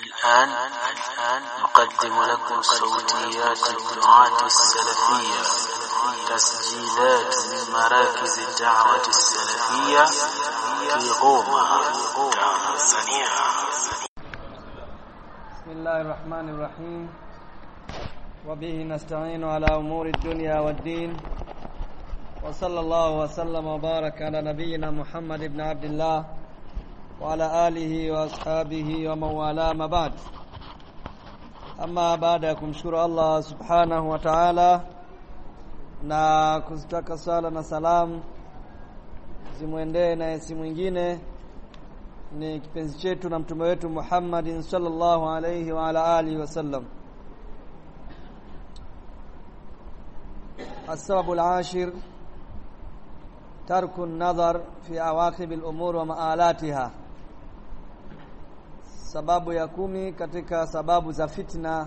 الآن نقدم لكم صوتيات الدعاة السلفية تسجيلات من مراكز الدعوة السلفية في غوما تنزانيا بسم الله الرحمن الرحيم وبه نستعين على أمور الدنيا والدين وصلى الله وسلم وبارك على نبينا محمد بن عبد الله وعلى آله وأصحابه ومن والاه ما بعد أما baada ya kumshukuru Allah subhanahu wa ta'ala na kuzitaka sala na salam zimwendee na si mwingine ni kipenzi chetu na mtume wetu Muhammadin sallallahu alayhi wa ala alihi wasallam السبب العاشر ترك النظر في عواقب الأمور ومآلاتها sababu ya kumi katika sababu za fitna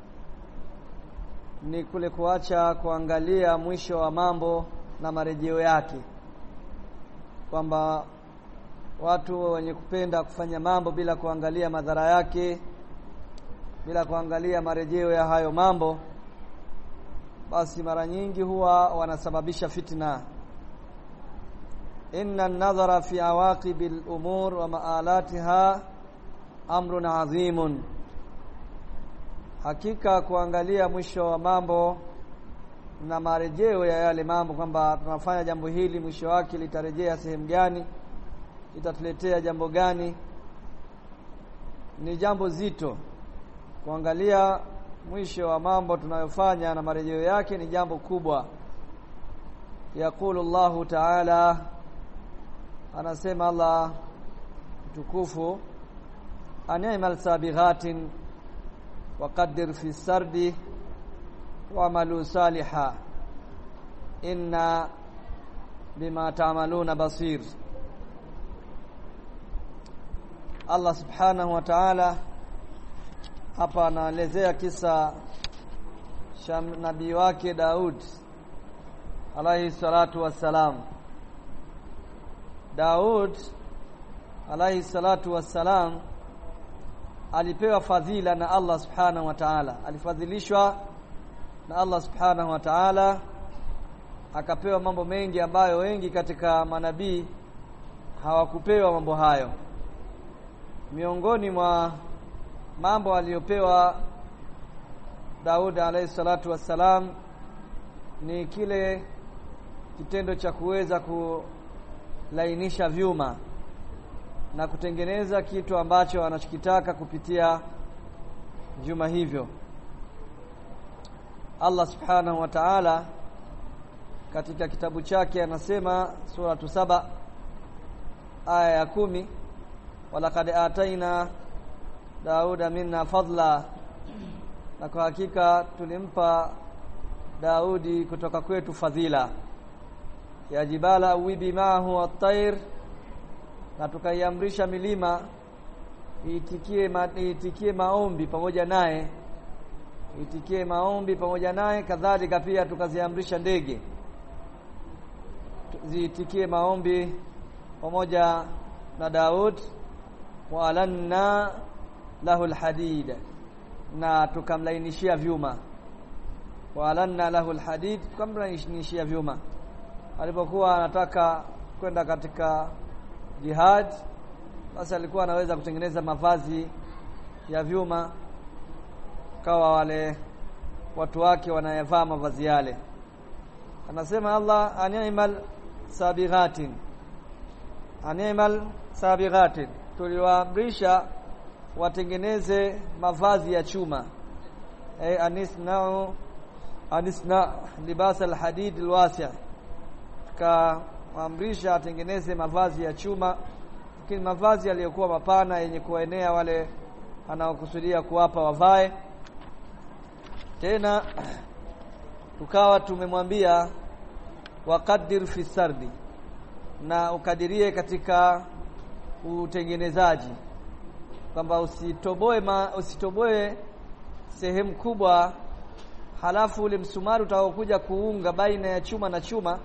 ni kule kuacha kuangalia mwisho wa mambo na marejeo yake kwamba watu wenye kupenda kufanya mambo bila kuangalia madhara yake bila kuangalia marejeo ya hayo mambo basi mara nyingi huwa wanasababisha fitna inna an-nadhara fi awaqibil umur wa ma'alatiha amrun adhimun hakika kuangalia mwisho wa mambo na marejeo ya yale mambo kwamba tunafanya jambo hili mwisho wake litarejea sehemu gani litatuletea jambo gani ni jambo zito kuangalia mwisho wa mambo tunayofanya na marejeo yake ni jambo kubwa yakulu Allahu Ta'ala anasema Allah mtukufu ani'mal sabighatin waqaddir fi sardi wa'malu saliha inna bima ta'maluna basir Allah subhanahu wa ta'ala hapa anaelezea kisa cha nabii wake Daud alayhi salatu wassalam Daud alayhi salatu wassalam alipewa fadhila na Allah subhanahu wa ta'ala alifadhilishwa na Allah subhanahu wa ta'ala akapewa mambo mengi ambayo wengi katika manabii hawakupewa mambo hayo miongoni mwa mambo aliyopewa Daud alayhi salatu wassalam ni kile kitendo cha kuweza kulainisha vyuma na kutengeneza kitu ambacho anachokitaka kupitia vyuma hivyo Allah subhanahu wa ta'ala katika kitabu chake anasema sura saba aya ya kumi walaqad ataina Dauda minna fadla na kwa hakika tulimpa Daudi kutoka kwetu fadhila ya jibala awibi maahu at-tayr na tukaiamrisha milima iitikie ma, iitikie maombi pamoja naye iitikie maombi pamoja naye kadhalika pia tukaziamrisha ndege ziitikie maombi pamoja na Daud wa alanna lahu alhadid na tukamlainishia vyuma wa alanna lahu alhadid tukamlainishia vyuma alipokuwa anataka kwenda katika jihad basi alikuwa anaweza kutengeneza mavazi ya vyuma kawa wale watu wake wanayavaa mavazi yale anasema Allah animal sabighatin animal sabighatin tuliwaamrisha watengeneze mavazi ya chuma ay anisna'u anisna libas alhadid alwasi' kaamrisha atengeneze mavazi ya chuma lakini mavazi yaliyokuwa mapana yenye kuenea wale anaokusudia kuwapa wavae tena tukawa tumemwambia waqaddir fi sardi na ukadirie katika utengenezaji kwamba usitoboe ma, usitoboe sehemu kubwa halafu ule msumari utakokuja kuunga baina ya chuma na chuma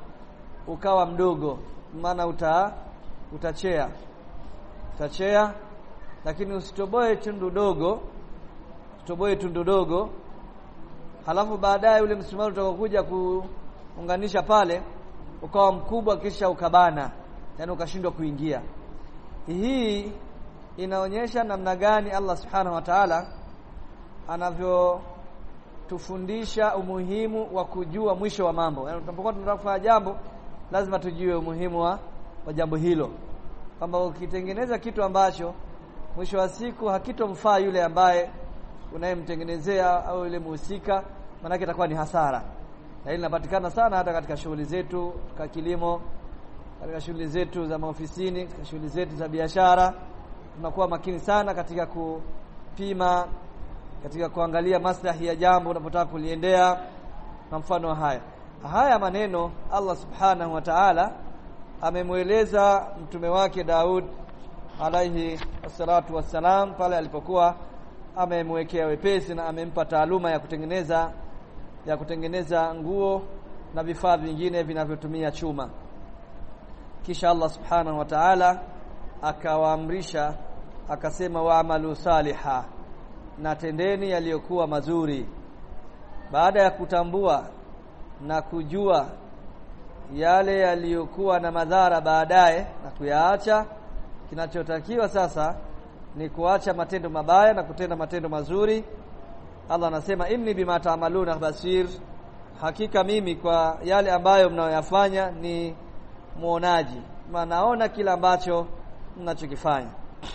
ukawa mdogo maana uta utachea utachea lakini usitoboe tundu dogo usitoboe tundu dogo halafu baadaye ule msumari utakokuja kuunganisha pale ukawa mkubwa kisha ukabana yani ukashindwa kuingia hii inaonyesha namna gani Allah subhanahu wa ta'ala anavyotufundisha umuhimu wa kujua mwisho wa mambo yani tunapokuwa tunataka kufanya jambo lazima tujue umuhimu wa, wa jambo hilo kwamba ukitengeneza kitu ambacho mwisho wa siku hakitomfaa yule ambaye unayemtengenezea au yule muhusika maana itakuwa ni hasara na hili linapatikana sana hata katika shughuli zetu katika kilimo katika shughuli zetu za maofisini katika shughuli zetu za biashara tunakuwa makini sana katika kupima katika kuangalia maslahi ya jambo unapotaka kuliendea na mfano haya haya maneno Allah subhanahu wa ta'ala amemweleza mtume wake Daud alaihi wassalatu wassalam pale alipokuwa amemwekea wepesi na amempa taaluma ya kutengeneza ya kutengeneza nguo na vifaa vingine vinavyotumia chuma kisha Allah subhanahu wa ta'ala akawaamrisha akasema waamalu saliha na tendeni yaliyokuwa mazuri baada ya kutambua na kujua yale yaliyokuwa na madhara baadaye na kuyaacha kinachotakiwa sasa ni kuacha matendo mabaya na kutenda matendo mazuri Allah anasema inni bima taamaluna basir hakika mimi kwa yale ambayo mnayoyafanya ni muonaji naona kila ambacho mnachokifanya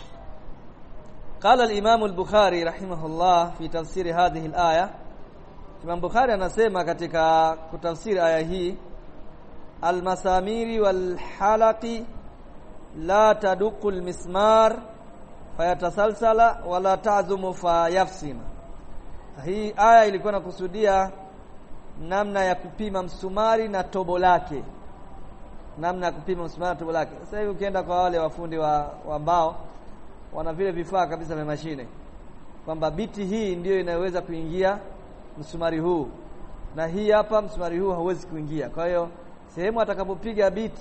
قال الإمام البخاري رحمه الله في تفسير هذه الآية Imam Bukhari anasema katika kutafsiri aya hii almasamiri walhalaqi la taduqu almismar fayatasalsala wala ta'zumu fayafsima hii aya ilikuwa inakusudia namna ya kupima msumari na tobo lake namna ya kupima msumari na tobo lake sasa hivi ukienda kwa wale wafundi wa, wa mbao wana vile vifaa kabisa vya mashine kwamba biti hii ndiyo inayoweza kuingia msumari huu na hii hapa msumari huu hauwezi kuingia kwa hiyo sehemu atakapopiga biti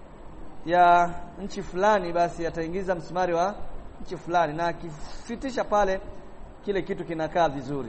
ya nchi fulani basi ataingiza msumari wa nchi fulani na akifitisha pale kile kitu kinakaa vizuri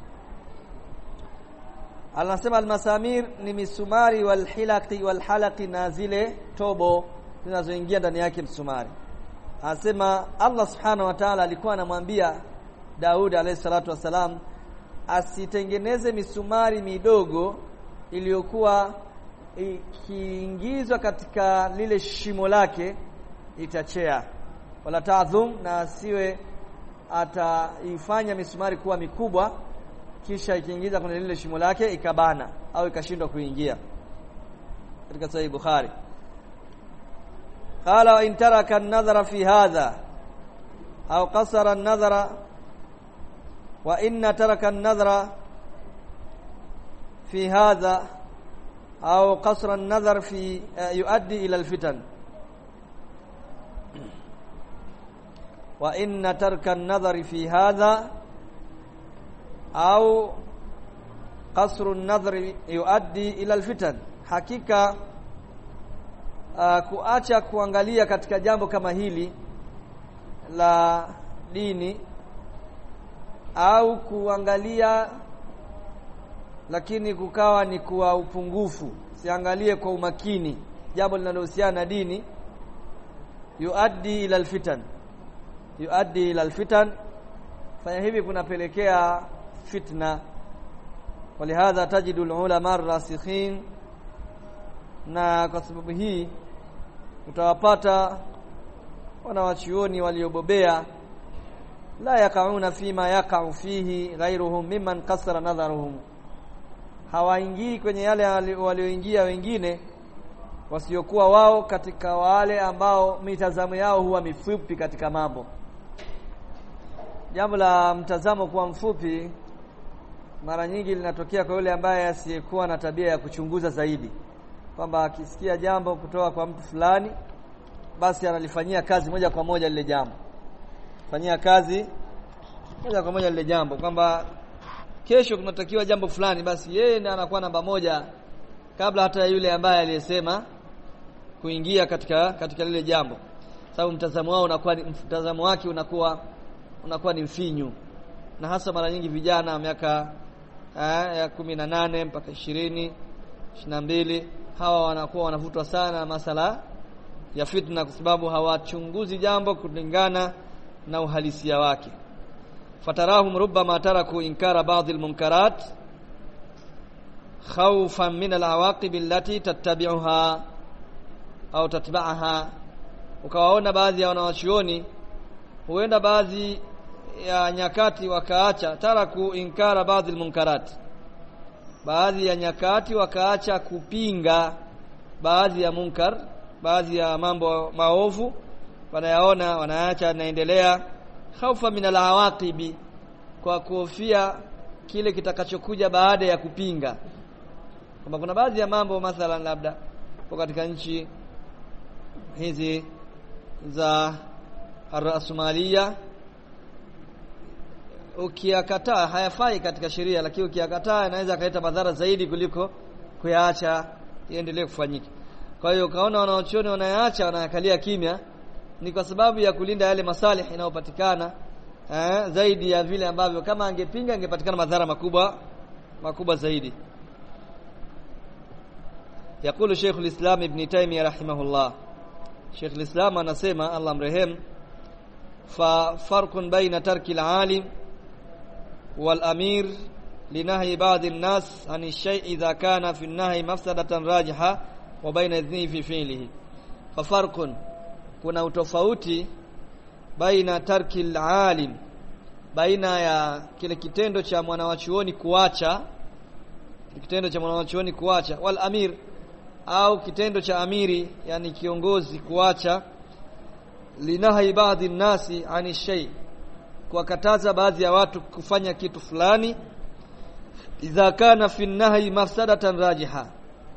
anasema almasamir ni misumari walhilaqi walhalaqi na zile tobo zinazoingia ndani yake msumari anasema Allah subhanahu wa ta'ala alikuwa anamwambia Daud alayhi salatu wasalam asitengeneze misumari midogo iliyokuwa ikiingizwa katika lile shimo lake itachea wala taadhum na asiwe ataifanya misumari kuwa mikubwa kisha ikiingiza kwenye lile shimo lake ikabana au ikashindwa kuingia katika sahih Bukhari قال وإن ترك النظر في هذا أو قصر النظر وإن ترك النظر في هذا أو قصر النظر في يؤدي إلى الفتن وإن ترك النظر في هذا أو قصر النظر يؤدي إلى الفتن حقيقة uh, kuacha kuangalia katika jambo kama hili la dini au kuangalia lakini kukawa ni kwa upungufu siangalie kwa umakini jambo linalohusiana na dini yuaddi ila alfitan yuaddi ila alfitan fanya hivi kunapelekea fitna walihadha tajidu ulama ar-rasikhin na kwa sababu hii utawapata wanawachuoni waliobobea la yakauna fima yakau fihi ghairuhum mimman kasara nadharuhum hawaingii kwenye yale walioingia wengine wasiokuwa wao katika wale ambao mitazamo yao huwa mifupi katika mambo jambo la mtazamo kuwa mfupi mara nyingi linatokea kwa yule ambaye asiyekuwa na tabia ya kuchunguza zaidi kwamba akisikia jambo kutoka kwa mtu fulani basi analifanyia kazi moja kwa moja lile jambo fanyia kazi moja kwa moja lile jambo kwamba kesho kunatakiwa jambo fulani basi yeye ndiye anakuwa namba moja kabla hata ya yule ambaye aliyesema kuingia katika katika lile jambo sababu mtazamo wao unakuwa mtazamo wake unakuwa unakuwa ni mfinyu na hasa mara nyingi vijana miaka eh, ya kumi na nane mpaka ishirini ishirini na mbili hawa wanakuwa wanavutwa sana na masala ya fitna kwa sababu hawachunguzi jambo kulingana na uhalisia wake fatarahum rubbama taraku inkara baadhi almunkarat khawfan min alawaqib allati tattabi'uha au tatba'aha ukawaona baadhi ya wanawachuoni huenda baadhi ya nyakati wakaacha taraku inkara baadhi almunkarat baadhi ya nyakati wakaacha kupinga baadhi ya munkar baadhi ya mambo maovu wanayaona wanaacha naendelea khaufa min alawaqibi kwa kuhofia kile kitakachokuja baada ya kupinga kwamba kuna baadhi ya mambo mathalan labda kwa katika nchi hizi za arasmalia ukiyakataa hayafai katika sheria lakini ukiyakataa inaweza kaleta madhara zaidi kuliko kuyaacha iendelee kufanyika kwa hiyo ukaona wanaochuoni wanayaacha wanayakalia kimya ni kwa sababu ya kulinda yale masalih inayopatikana eh, zaidi ya vile ambavyo kama angepinga angepatikana madhara makubwa makubwa zaidi yakulu Sheikh al-Islam Ibn Taymiyyah rahimahullah Sheikh al-Islam anasema Allah mrehem fa farqun baina tarki al-alim wal amir لنهي بعض الناس عن الشيء إذا كان في النهي مفسدة راجحة وبين إذنه في فعله ففرق kuna utofauti baina tarki alim baina ya kile kitendo cha mwanawachuoni kuacha kitendo cha mwanawachuoni kuacha wal amir au kitendo cha amiri yani kiongozi kuacha linahi baadhi nasi ani shay kuwakataza baadhi ya watu kufanya kitu fulani idha kana fi nahyi mafsadatan rajiha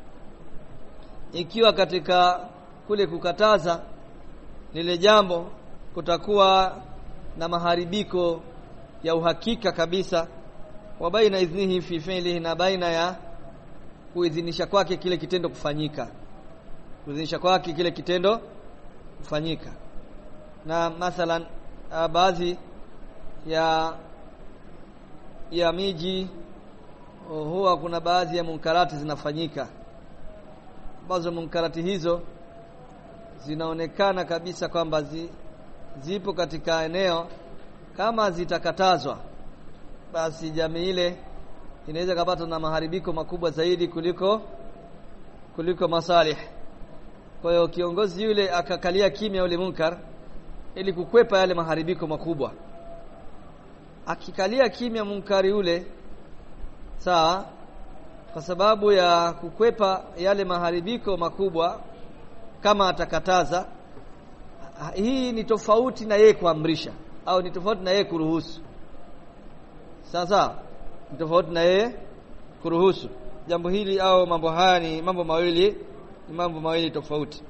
ikiwa katika kule kukataza lile jambo kutakuwa na maharibiko ya uhakika kabisa wa baina idhnihi fi fi'lihi na baina ya kuidhinisha kwake kile kitendo kufanyika kuidhinisha kwake kile kitendo kufanyika na mathalan baadhi ya ya miji huwa kuna baadhi ya munkarati zinafanyika ambazo munkarati hizo zinaonekana kabisa kwamba zi, zipo katika eneo kama zitakatazwa basi jamii ile inaweza kupata na maharibiko makubwa zaidi kuliko kuliko masalih kwa hiyo kiongozi yule akakalia kimya ule munkar ili kukwepa yale maharibiko makubwa akikalia kimya munkari ule sawa kwa sababu ya kukwepa yale maharibiko makubwa kama atakataza hii ni tofauti na yeye kuamrisha au ni tofauti na yeye kuruhusu sasa ni tofauti na yeye kuruhusu jambo hili au mambo haya ni mambo mawili ni mambo mawili tofauti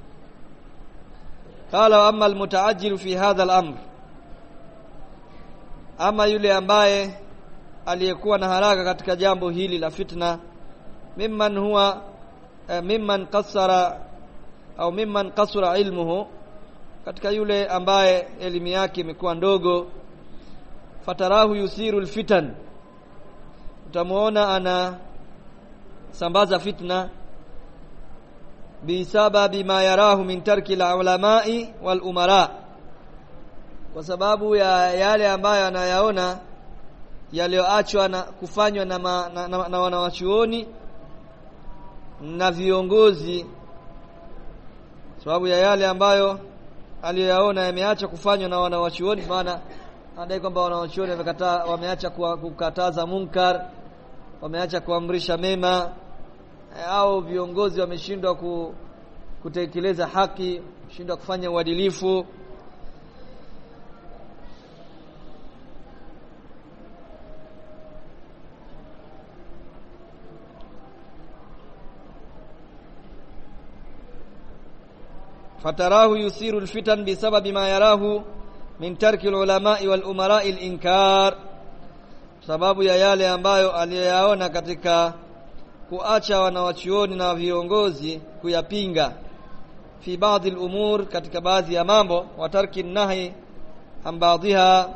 qala amma almutaajjil fi hadha al-amr ama yule ambaye aliyekuwa na haraka katika jambo hili la fitna mimman huwa eh, mimman qassara au mimman kasura ilmuhu katika yule ambaye elimu yake imekuwa ndogo fatarahu yusiru alfitan utamuona ana sambaza fitna bisababi ma yarahu min tarki alulamai wal umara kwa sababu ya yale ambayo anayaona yaliyoachwa na kufanywa na, ma, na, na, na wanawachuoni na viongozi sababu ya yale ambayo aliyoyaona yameacha kufanywa na wanawachuoni maana anadai kwamba wanawachuoni wamekataa wameacha kukataza munkar wameacha kuamrisha mema au viongozi wameshindwa ku, kutekeleza haki shindwa kufanya uadilifu فتراه يثير الفتن بسبب ما يراه من ترك العلماء والأمراء الإنكار sababu ya yale ambayo aliyoyaona katika kuacha wanawachuoni na viongozi kuyapinga fi baadhi al-umur katika baadhi ya mambo wa tarki nahi an baadhiha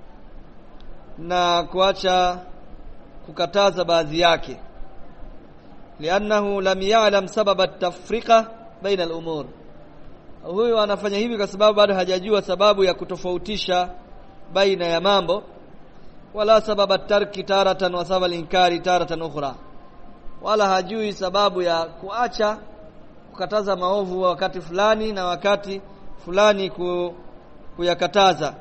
na kuacha kukataza baadhi yake liannahu lam ya'lam sababa at-tafriqa baina al-umur huyu anafanya hivi kwa sababu bado hajajua sababu ya kutofautisha baina ya mambo wala sababa tarki taratan wa sababa inkari taratan ukhra wala hajui sababu ya kuacha kukataza maovu wakati fulani na wakati fulani ku, kuyakataza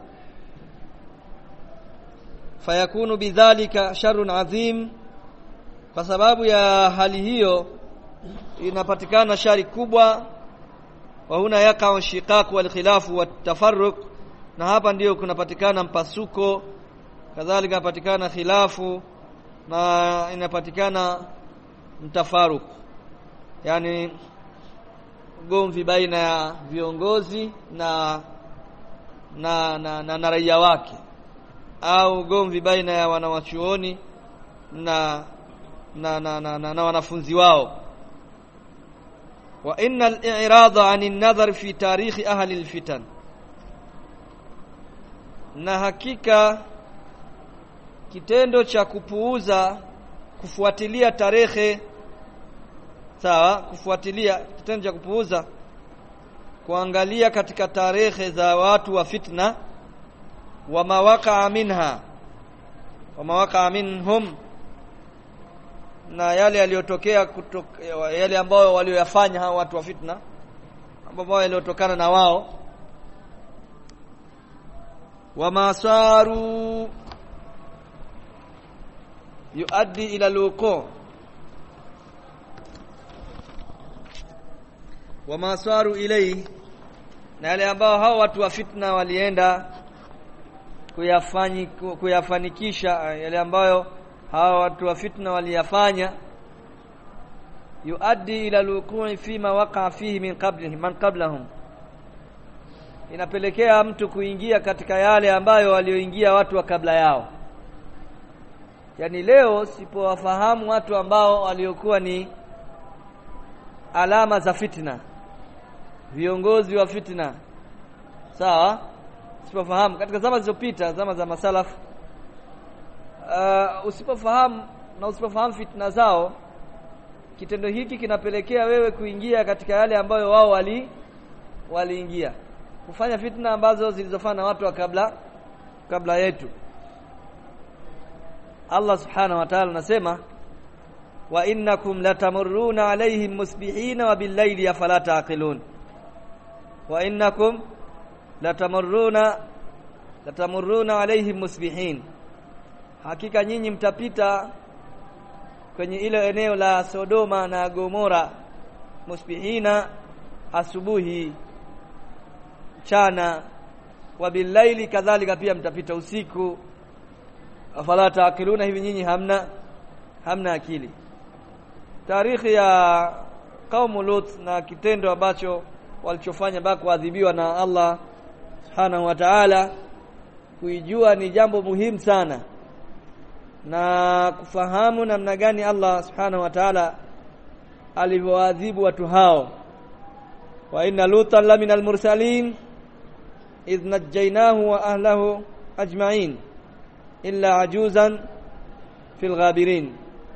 fayakunu bidhalika sharrun adhim kwa sababu ya hali hiyo inapatikana shari kubwa wa huna yaqa'u shiqaq wal khilaf wat tafarruq na hapa ndiyo kunapatikana mpasuko kadhalika inapatikana khilafu na inapatikana mtafaruk yani gomvi baina ya viongozi na na na, na, na raia wake au gomvi baina ya wanawachuoni na na, na, na, na, na wanafunzi wao wa inna al-i'rada 'an an-nadhar fi tarikh ahli al-fitan na hakika kitendo cha kupuuza kufuatilia tarehe sawa kufuatilia kitendo cha kupuuza kuangalia katika tarehe za watu wa fitna wa mawaqa'a minha wa mawaqa'a minhum na yale yaliyotokea yale ambayo walioyafanya hao watu wa fitna ambao yaliyotokana na wao wa masaru yuaddi ila luqu wa masaru ilai na yale ambao hao watu wa fitna walienda kuyafanyi kuyafanikisha yale ambayo hawa watu wa fitna waliyafanya yuaddi ila luqui fima waqa fihi min qablihi man qablahum inapelekea mtu kuingia katika yale ambayo walioingia watu wa kabla yao yani leo sipowafahamu watu ambao waliokuwa ni alama za fitna viongozi wa fitna sawa sipofahamu katika zama zilizopita zama za masalafu uh, usipofahamu na usipofahamu fitna zao kitendo hiki kinapelekea wewe kuingia katika yale ambayo wao wali waliingia kufanya fitna ambazo zilizofana na watu wa kabla kabla yetu Allah subhanahu wa ta'ala anasema wa innakum latamurruna alaihim musbihina wa billayli afala taqilun wa innakum latamurruna latamurruna alaihim musbihin hakika nyinyi mtapita kwenye ile eneo la Sodoma na Gomora musbihina asubuhi mchana wa billaili kadhalika pia mtapita usiku afala taakiluna hivi nyinyi hamna hamna akili tarikhi ya kaumu Lut na kitendo ambacho walichofanya mpaka kuadhibiwa na Allah subhanahu wa ta'ala kuijua ni jambo muhimu sana na kufahamu namna gani Allah subhanahu wa ta'ala alivyoadhibu watu hao wa inna lutan la minal mursalin idh najjaynahu wa ahlahu ajma'in illa ajuzan fil ghabirin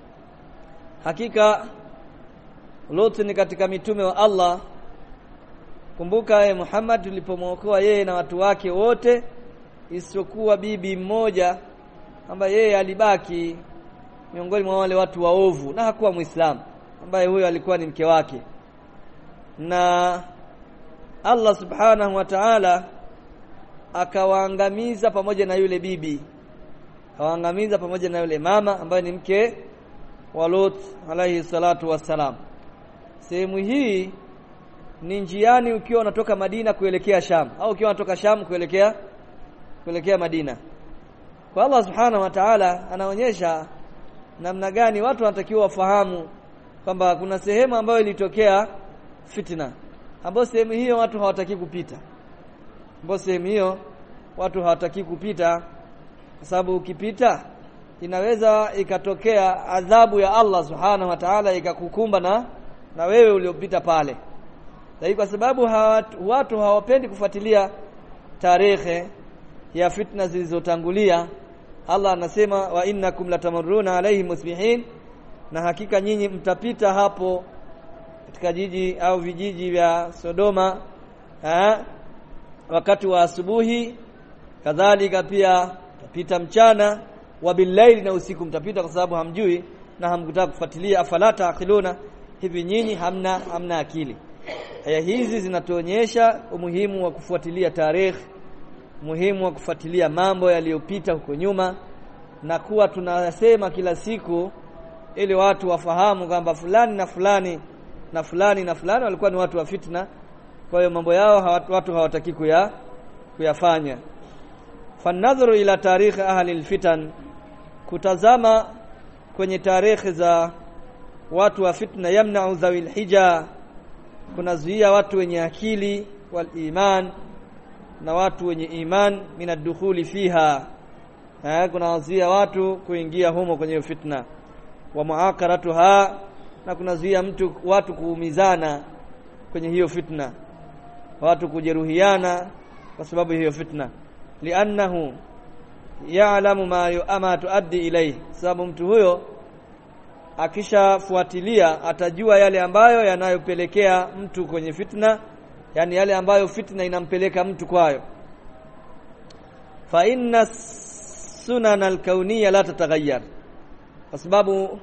hakika Lut ni katika mitume wa Allah kumbuka ye Muhammad tulipomwokoa yeye na watu wake wote isiyokuwa bibi mmoja ambaye yeye alibaki miongoni mwa wale watu waovu na hakuwa Muislamu ambaye huyo alikuwa ni mke wake na Allah subhanahu wa ta'ala akawaangamiza pamoja na yule bibi akawaangamiza pamoja na yule mama ambaye ni mke wa Lut alayhi salatu wassalam sehemu hii ni njiani ukiwa unatoka Madina kuelekea Sham au ukiwa unatoka Sham kuelekea kuelekea Madina kwa Allah subhanahu wa ta'ala anaonyesha namna gani watu wanatakiwa wafahamu kwamba kuna sehemu ambayo ilitokea fitna ambayo sehemu hiyo watu hawataki kupita ambayo sehemu hiyo watu hawataki kupita kwa sababu ukipita inaweza ikatokea adhabu ya Allah subhanahu wa ta'ala ikakukumba na na wewe uliopita pale lakini kwa sababu hawatu, watu hawapendi kufuatilia tarehe ya fitna zilizotangulia Allah anasema wa innakum latamurruna alayhi musbihin na hakika nyinyi mtapita hapo katika jiji au vijiji vya Sodoma ha? wakati wa asubuhi kadhalika pia mtapita mchana wa billaili na usiku mtapita kwa sababu hamjui na hamkutaka kufuatilia afala taaqiluna hivi nyinyi hamna hamna akili aya hizi zinatuonyesha umuhimu wa kufuatilia tarehe muhimu wa kufuatilia mambo yaliyopita huko nyuma na kuwa tunasema kila siku ili watu wafahamu kwamba fulani na fulani na fulani na fulani walikuwa ni watu wa fitna kwa hiyo mambo yao hawatu, watu hawataki kuya kuyafanya fanadhuru ila tarikh ahli alfitan kutazama kwenye tarehe za watu wa fitna yamna'u dhawil hija kunazuia watu wenye akili wal iman na watu wenye iman minadukhuli fiha eh kunazuia watu kuingia humo kwenye fitna wa muakaratuha na kunazuia mtu watu kuumizana kwenye hiyo fitna watu kujeruhiana kwa sababu hiyo fitna li'annahu ya'lamu ma yu'ama tuaddi ilayhi sababu mtu huyo akishafuatilia atajua yale ambayo yanayopelekea mtu kwenye fitna yani yale ambayo fitna inampeleka mtu kwayo fa inna sunan alkauniyya la tataghayyar kwa sababu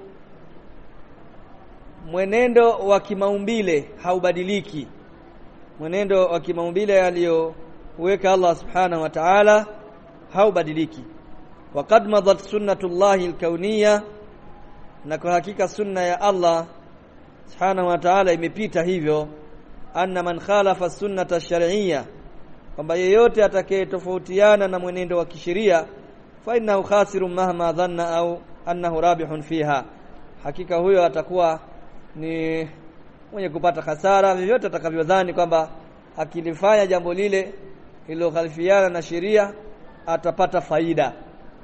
mwenendo wa kimaumbile haubadiliki mwenendo wa kimaumbile aliyoweka Allah subhanahu wa ta'ala haubadiliki waqad madat sunnatullahi alkauniyya na kwa hakika sunna ya Allah subhanahu wa ta'ala imepita hivyo anna man khalafa sunnata shar'iyya kwamba yeyote atakayetofautiana na mwenendo wa kisheria fa innahu khasirun mahma dhanna au annahu rabihun fiha hakika huyo atakuwa ni mwenye kupata hasara vyovyote atakavyodhani kwamba akilifanya jambo lile lililokhalifiana na sheria atapata faida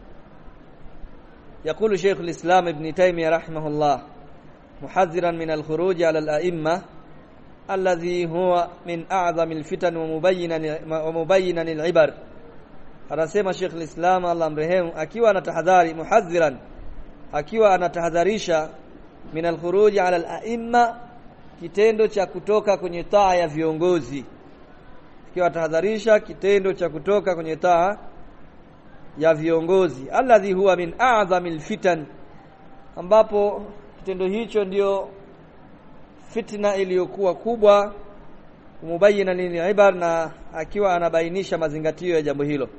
يقول شيخ الإسلام ابن تيمية رحمه الله محذرا من الخروج على الأئمة الذي هو من أعظم الفتن ومبينا ومبينا العبر anasema Sheikh al-Islam Allah mrehemu akiwa anatahadhari muhadhiran akiwa anatahadharisha min al-khuruj ala al-a'imma kitendo cha kutoka kwenye taa ya viongozi akiwa atahadharisha kitendo cha kutoka kwenye taa ya viongozi alladhi huwa min a'zamil fitan ambapo kitendo hicho ndio fitna iliyokuwa kubwa mubayina lilibar na akiwa anabainisha mazingatio ya jambo hilo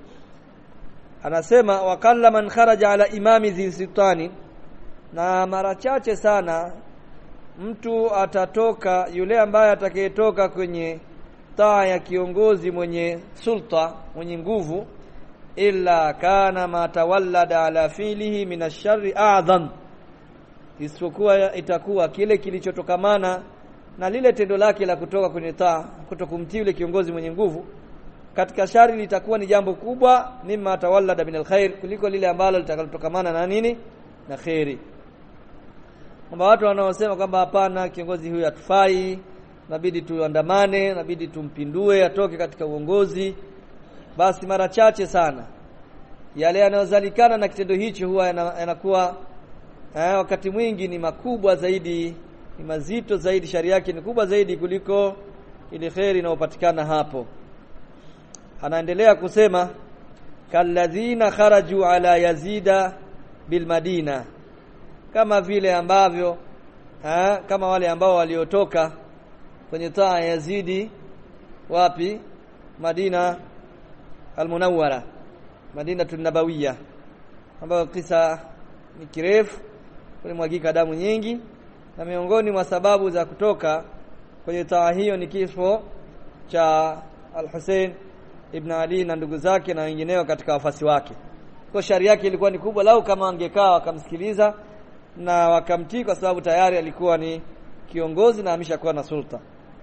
anasema wakalla man kharaja ala imami sultani na mara chache sana mtu atatoka yule ambaye atakayetoka kwenye taa ya kiongozi mwenye sulta mwenye nguvu illa kana ma tawallada ala filihi min ash-sharri a'dham isipokuwa itakuwa kile kilichotokamana na lile tendo lake la kutoka kwenye taa kutokumtii yule kiongozi mwenye nguvu katika shari litakuwa ni jambo kubwa mimma tawallada min alkhair kuliko lile ambalo litakalotokamana na nini na khairi kwamba watu wanaosema kwamba hapana kiongozi huyu hatufai nabidi tuandamane nabidi tumpindue atoke katika uongozi basi mara chache sana yale yanayozalikana na kitendo hicho huwa yanakuwa eh, wakati mwingi ni makubwa zaidi ni mazito zaidi shari yake ni kubwa zaidi kuliko ile khairi inayopatikana hapo anaendelea kusema kalladhina kharaju ala yazida bil madina kama vile ambavyo ha, kama wale ambao waliotoka kwenye taa ya Yazidi wapi Madina almunawwara Madina tunabawiya ambayo kisa ni kirefu kulimwagika damu nyingi na miongoni mwa sababu za kutoka kwenye taa hiyo ni kifo cha Al-Hussein ibn Ali na ndugu zake na wengineo katika wafasi wake. Kwa shari yake ilikuwa ni kubwa lau kama wangekaa wakamsikiliza na wakamtii kwa sababu tayari alikuwa ni kiongozi na ameshakuwa na sulta.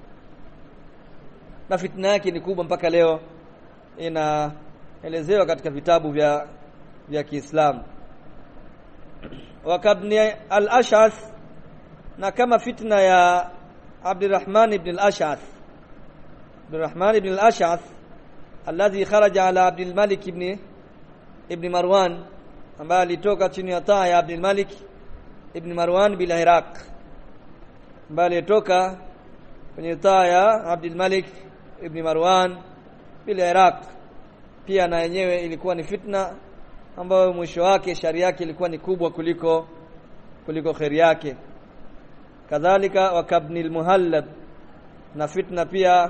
Na fitna yake ni kubwa mpaka leo inaelezewa katika vitabu vya vya Kiislamu. Wakabni al-Ash'ath na kama fitna ya Abdurrahman ibn al-Ash'ath Abdurrahman ibn al-Ash'ath alladhi kharaja ala Abdul Malik ibn ibn Marwan ambaye alitoka chini ya taa ya Abdul Malik ibn Marwan bila Iraq ambaye alitoka kwenye taa ya Abdul Malik ibn Marwan bila Iraq pia na yenyewe ilikuwa ni fitna ambayo mwisho wake shari yake ilikuwa ni kubwa kuliko kuliko khairi yake kadhalika wakabni almuhallab na fitna pia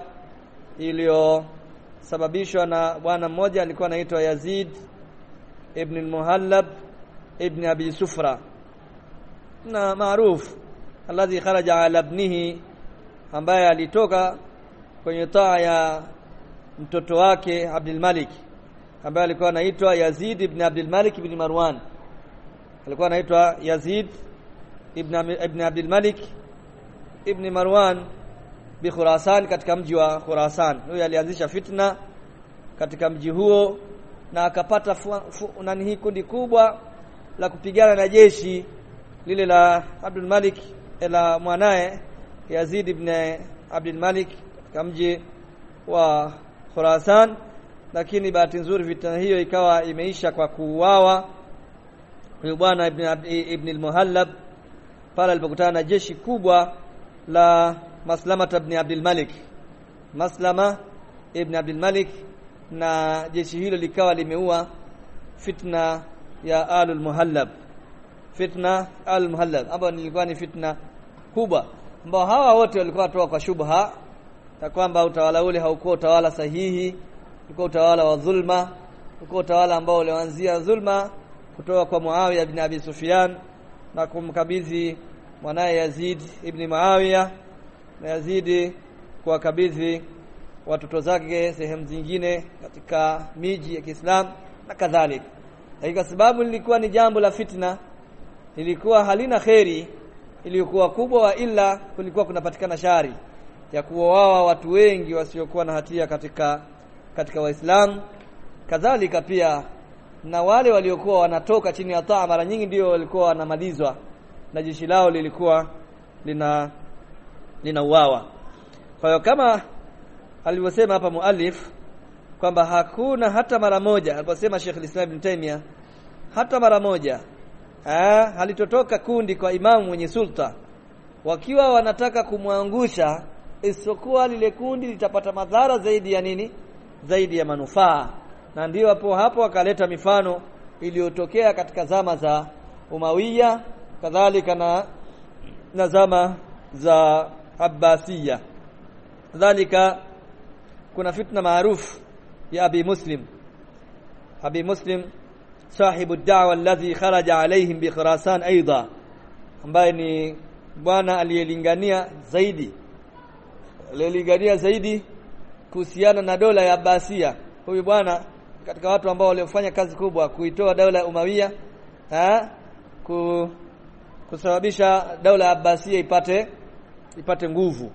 iliyosababishwa na bwana mmoja alikuwa anaitwa Yazid ibn al-Muhallab ibn Abi Sufra na maarufu alladhi kharaja ala ibnihi ambaye alitoka kwenye taa ya mtoto wake Abdul Malik ambaye alikuwa anaitwa Yazid ibn Abdul Malik ibn Marwan alikuwa anaitwa Yazid ibn ibn Abdul Malik ibn Marwan bi Khurasan katika mji wa Khurasan huyo alianzisha fitna katika mji huo na akapata nani hii kundi kubwa la kupigana na jeshi lile la Abdul Malik la mwanae Yazid ibn Abdul Malik katika mji wa Khurasan lakini bahati nzuri vita hiyo ikawa imeisha kwa kuuawa huyu bwana ibn, ibn al-Muhallab pale alipokutana na jeshi kubwa la Maslama ibn Abdul Malik Maslama ibn Abdul Malik na jeshi hilo likawa limeua fitna ya alul muhallab fitna alul muhallab ambayo nilikuwa ni fitna kubwa ambao hawa wote walikuwa watoa kwa shubha ya kwamba utawala ule haukuwa utawala sahihi ulikuwa utawala wa dhulma ulikuwa utawala ambao ulianzia dhulma kutoka kwa Muawiya ibn Abi Sufyan na kumkabidhi mwanaye Yazid ibn Muawiya na Yazid kuwakabidhi watoto zake sehemu zingine katika miji ya Kiislamu na kadhalika. Kwa sababu lilikuwa ni jambo la fitna, lilikuwa halina kheri iliyokuwa kubwa wa ila kulikuwa kunapatikana shari ya kuoawa watu wengi wasiokuwa na hatia katika katika Waislamu. Kadhalika pia na wale waliokuwa wanatoka chini ya taa mara nyingi ndio walikuwa wanamalizwa na jeshi lao lilikuwa lina linauawa. Kwa hiyo kama alivyosema hapa muallif kwamba hakuna hata mara moja aliposema Sheikh Islam Ibn Taymiyyah hata mara moja eh halitotoka kundi kwa imamu mwenye sulta wakiwa wanataka kumwangusha isipokuwa lile kundi litapata madhara zaidi ya nini zaidi ya manufaa na ndio hapo hapo akaleta mifano iliyotokea katika zama za Umawiya kadhalika na na zama za Abbasiya kadhalika kuna fitna maarufu ya Abi Muslim Abi Muslim sahibu ad-da'wa alladhi kharaja alaihim bi Khurasan aidha ambaye ni bwana aliyelingania zaidi aliyelingania zaidi kuhusiana na dola ya Abbasia huyu bwana katika watu ambao waliofanya kazi kubwa kuitoa dola ya Umawiya ha? ku, kusababisha dola ya Abbasia ipate ipate nguvu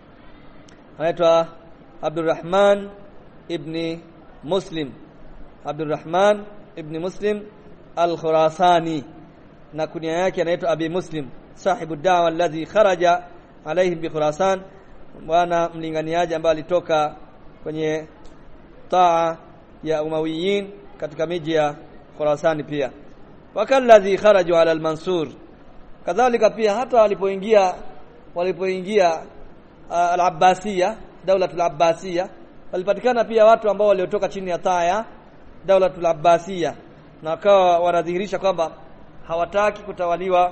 anaitwa Abdurrahman ibn Muslim Abdurrahman ibn Muslim al-Khurasani na kunia yake anaitwa Abi Muslim sahibu dawa alladhi kharaja alaihim bi Khurasan bwana mlinganiaji ambaye alitoka kwenye taa ya Umawiyin katika miji ya Khurasani pia wakalladhi kharaju ala al-Mansur kadhalika pia hata walipoingia walipoingia uh, al-Abbasiyya daulatul Abbasiyya walipatikana pia watu ambao waliotoka chini ya taa ya daulatul Abbasiyya na wakawa wanadhihirisha kwamba hawataki kutawaliwa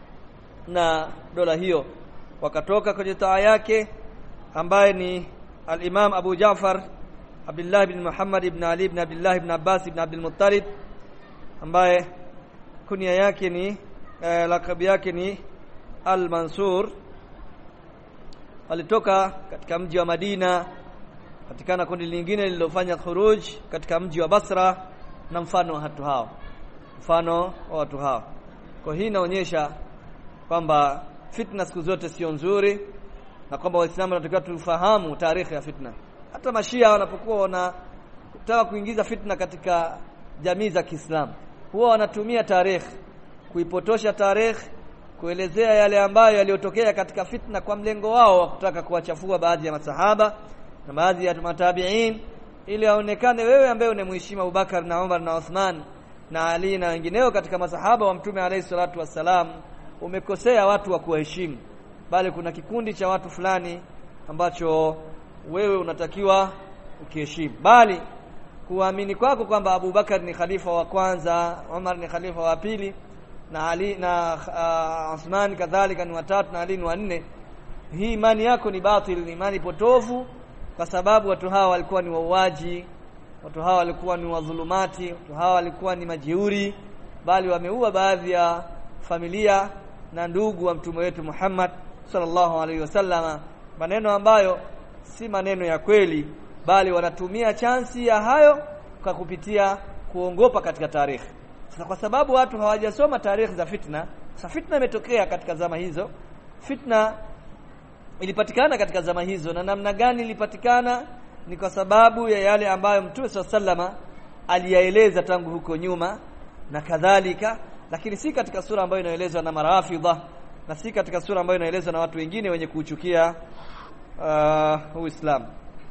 na dola hiyo wakatoka kwenye taa yake ambaye ni al-Imam Abu Ja'far Abdullah ibn Muhammad ibn Ali ibn Abdullah ibn Abbas ibn Abdul Muttalib ambaye kunia yake ni eh, lakabi yake ni Al-Mansur alitoka katika mji wa Madina patikana kundi lingine lililofanya khuruj katika mji wa Basra na mfano wa watu hao mfano wa watu hao kwa hii inaonyesha kwamba fitna siku zote sio nzuri na kwamba waislamu wanatakiwa tufahamu tarehe ya fitna hata mashia wanapokuwa wanataka kuingiza fitna katika jamii za Kiislamu huwa wanatumia tarehe kuipotosha tarehe kuelezea yale ambayo yaliyotokea katika fitna kwa mlengo wao wa kutaka kuwachafua baadhi ya masahaba na baadhi ya matabiin ili aonekane wewe ambaye unamheshimu Abubakar na Umar na Uthman na Ali na wengineo katika masahaba wa Mtume alayhi salatu wassalam umekosea watu wa kuheshimu bali kuna kikundi cha watu fulani ambacho wewe unatakiwa ukiheshimu bali kuamini kwako kwamba Abubakar ni khalifa wa kwanza Umar ni khalifa wa pili na Ali na uh, Uthman kadhalika ni watatu na Ali ni wanne hii imani yako ni batil ni imani potofu kwa sababu watu hawa walikuwa ni wauaji watu hawa walikuwa ni wadhulumati watu hawa walikuwa ni majeuri bali wameua baadhi ya familia na ndugu wa mtume wetu Muhammad sallallahu alaihi wasallama maneno ambayo si maneno ya kweli bali wanatumia chansi ya hayo kwa kupitia kuongopa katika tarehe sasa kwa sababu watu hawajasoma tarehe za fitna sasa fitna imetokea katika zama hizo fitna ilipatikana katika zama hizo na namna gani ilipatikana ni kwa sababu ya yale ambayo Mtume sallama aliyaeleza tangu huko nyuma na kadhalika lakini si katika sura ambayo inaelezwa na marafidha na si katika sura ambayo inaelezwa na watu wengine wenye kuuchukia uh, Uislamu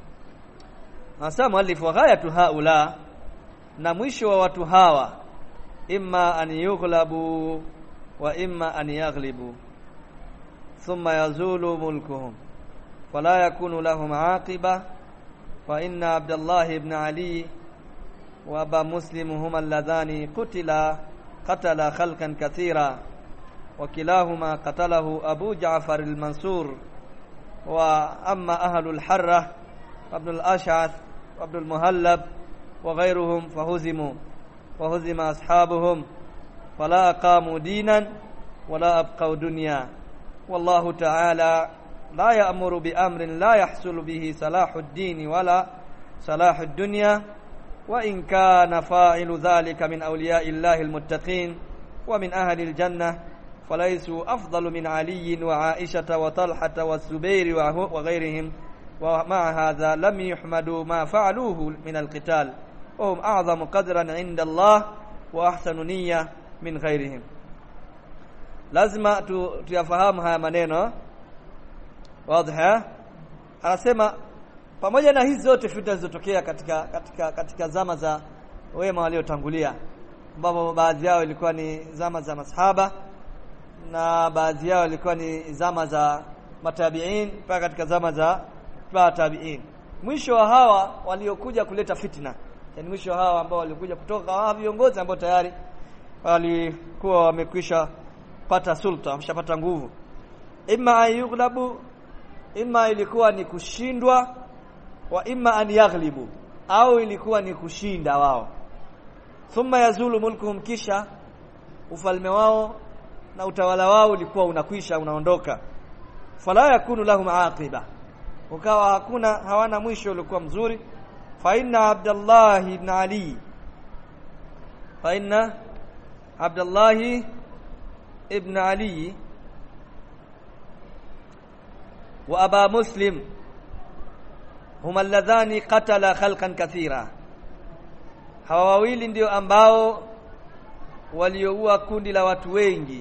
Hasa muallif wa ghayatu haula na mwisho wa watu hawa imma an yughlabu wa imma an yaghlibu thumma yazulu mulkuhum fala yakunu lahum aqiba wa inna abdullah ibn ali wa aba muslim huma alladhani qutila qatala khalqan kathira wa kilahuma qatalahu abu ja'far al-mansur wa amma ahlu al-harra ibn al-ash'ath وابن المهلب وغيرهم فهزموا وهزم أصحابهم فلا أقاموا دينا ولا أبقوا دنيا والله تعالى لا يأمر بأمر لا يحصل به صلاح الدين ولا صلاح الدنيا وإن كان فاعل ذلك من أولياء الله المتقين ومن أهل الجنة فليسوا أفضل من علي وعائشة وطلحة والزبير وغيرهم ومع هذا لم يحمدوا ما فعلوه من القتال وهم أعظم قدرا عند الله وأحسن نية من غيرهم lazima tu, tuyafahamu haya maneno wazi anasema pamoja na hizi zote fitna zilizotokea katika katika katika zama za wema waliotangulia ambapo baadhi yao ilikuwa ni zama za masahaba na baadhi yao ilikuwa ni zama za matabiin mpaka katika zama za tabiin mwisho wa hawa waliokuja kuleta fitna yani mwisho wa hawa ambao walikuja kutoka hawa viongozi ambao tayari walikuwa wamekwisha pata sulta wameshapata nguvu imma ayughlabu imma ilikuwa ni kushindwa wa imma an yaghlibu au ilikuwa ni kushinda wao thumma yazulu mulkuhum kisha ufalme wao na utawala wao ulikuwa unakwisha unaondoka fala yakunu lahum aqiba ukawa hakuna hawana mwisho ulikuwa mzuri fa inna abdullah ibn ali fa inna abdullah ibn ali wa aba muslim huma alladhani qatala khalqan kathira hawa wawili ndio ambao walioua kundi la watu wengi